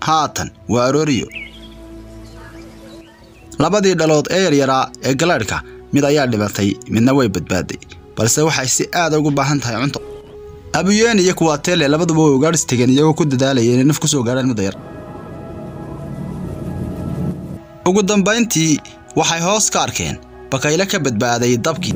haatan waa arooriyo labadii dhalood ee yaryaraa ee galaadhka mid ayaa dhibatay midna way badbaaday balse waxay si aada ugu baahan tahay cunto abuyeen iyo kuwaatele labaduba way ugaadhis tegeen iyagoo ku dadaalaya inay naf ku soo gaadhaan mudda yar ugu dambayntii waxay hoos ka arkeen bakayle ka badbaaday dabkii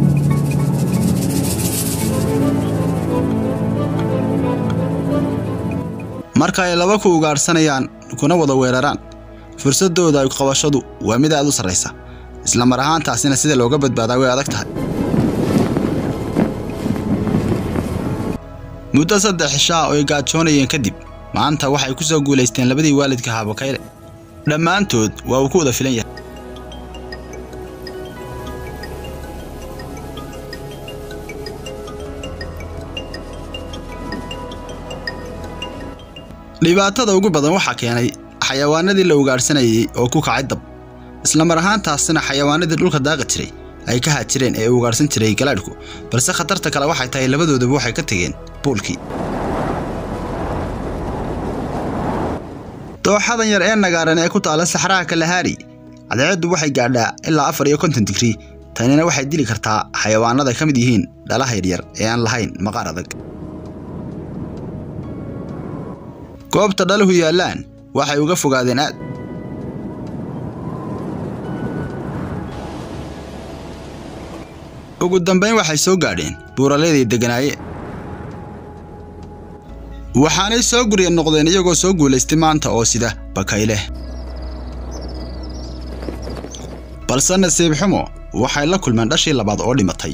marka ay laba ku ugaadhsanayaan kuna wada weeraraan fursaddooda qabashadu waa mid aad u sarraysa isla mar ahaantaasina sida looga badbaadaa way adag tahay muddo saddex cishaa oo ay gaajoonayeen kadib maanta waxay ku soo guulaysteen labadii waalidka ahaa bakayle dhammaantood waa uu ku wada filan yahay dhibaatada ugu badan waxaa keenay xayawaanadii la ugaadhsanayay oo ku kacay dab isla mar ahaantaasina xayawaanadii dhulka daaqa jiray ay ka haajireen ee ugaadhsan jiray galaadhku balse khatarta kale waxay tahay labadoodaba waxay ka tegeen buulkii dooxadan yar ee nagaaran ee ku taala saxraha kalahaari cadceeddu waxay gaadhaa ilaa afar iyo konton digrii tanina waxay dili kartaa xayawaanada ka mid yihiin dhalaha yaryar ee aan lahayn maqaar adag goobta dhaluhu yaallaan waxay uga fogaadeen aad ugu dambayn waxay soo gaadheen buuraleedii degganaayeen waxaanay soo gurya noqdeen iyagoo soo guulaystay maanta oo sida bakayle balse nasiib xumo waxay la kulmeen dhashii labaad oo dhimatay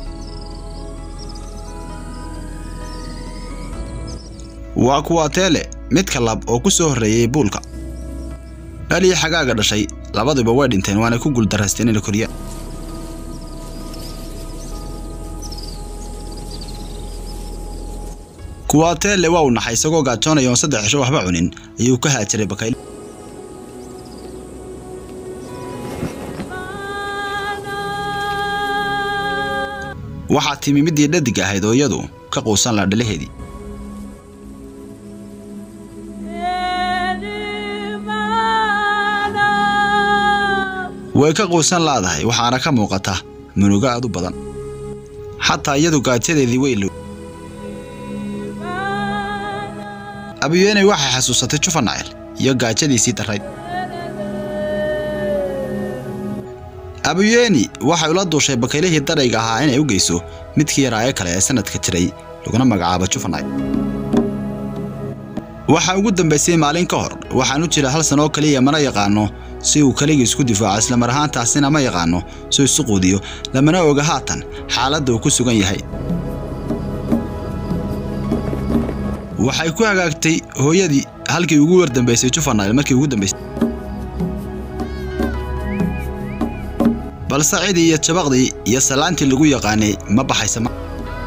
waa kuwaa teele midka lab oo ku soo horreeyey buulka dhalii xagaaga dhashay labaduba way dhinteen waanay ku guuldarraysteen inay koriyaan kuwaa teele waa uu naxay isagoo gaajoonaya oon saddex cisho waxba cunin ayuu ka haajiray bakayle waxaa timi middii dhadig ahayd oo iyadu ka quusan laa dhalaheedii way ka quusan laadahay waxaana ka muuqata munugo aad u badan xataa iyadu gaajadeedii way low abiyeeney waxay xasuusatay jufanacel iyo gaajadiisii darrayd abuyeeni waxay ula duushay bakaylihii darayga ahaa inay u geyso midkii yaraa ee kale ee sannadka jiray laguna magacaabo jufanacel waxaa ugu dambaysay maalin ka hor waxaan u jira hal san oo keliya mana yaqaano si uu keligii isku difaaco islamar ahaantaasina ma yaqaano si isu quudiyo lamana oga haatan xaaladda uu ku sugan yahay waxay ku hagaagtay hooyadii halkii ugu wardambaysay jufanayl markii ugu dambaysay balse cidii iyo jabaqdii iyo salaantii lagu yaqaanay ma baxaysa ma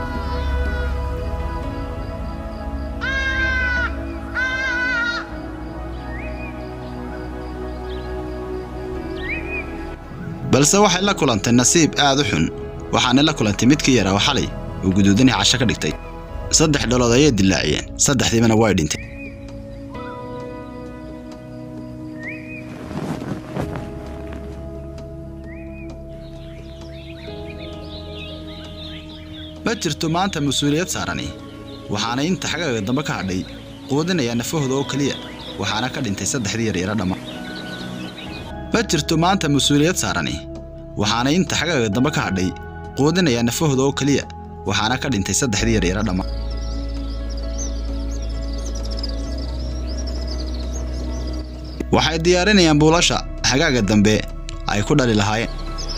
balse waxay la kulantay nasiib aad u xun waxaanay la kulantay midkii yaraa oo xalay uu guduudanay casho ka dhigtay saddex dhalood ayay dilaaciyeen saddexdiibana way dhintay ma jirto maanta mas-uuliyad saarani waxaanay inta xagaaga dambe ka hadhay quudinayaa nafahooda oo keliya waxaana ka dhintay saddexdii yaryara dhamma ma jirto maanta mas-uuliyad saarani waxaanay inta xagaaga dambe ka hadhay quudinayaa nafahooda oo keliya waxaana ka dhintay saddexdii yaryara dhamma waxay diyaarinayaan buulasha xagaaga dambe ay ku dhali lahaayeen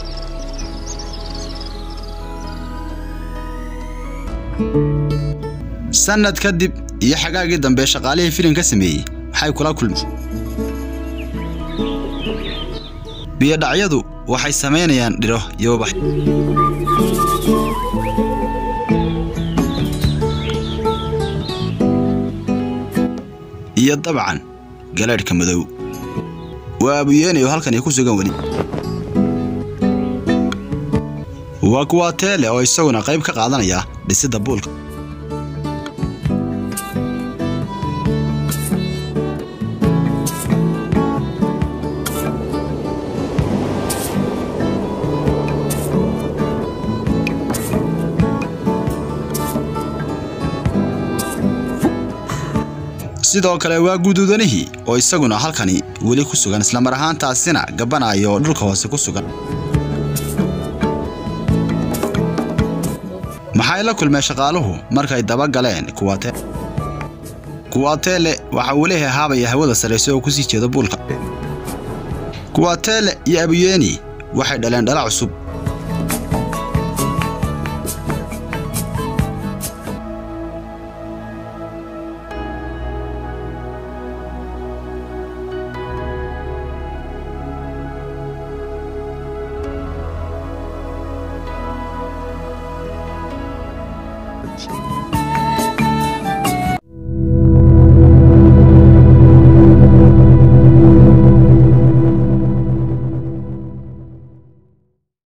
sannad kadib iyo xagaagii dambe shaqaalihii filim ka sameeyey maxay kula kulmeen biyodhacyadu waxay samaynayaan dhiro iyo ubax iyo dabcan galeedhka madow waa abuyeenayo halkan ay ku sugan weli waa kuwaa teele oo isaguna qayb ka qaadanaya dhisidda buulka sidoo kale waa guduudanihii oo isaguna halkani weli ku sugan islamar ahaantaasina gabbanayo oo dhulka hoose ku sugan maxay la kulmeen shaqaaluhu markay daba galeen kuwate kuwateele waxa uu leeyahay haabaya hawada sarraysa oo kusii jeeda buulka kuwateele iyo abuyeeni waxay dhaleen dhala cusub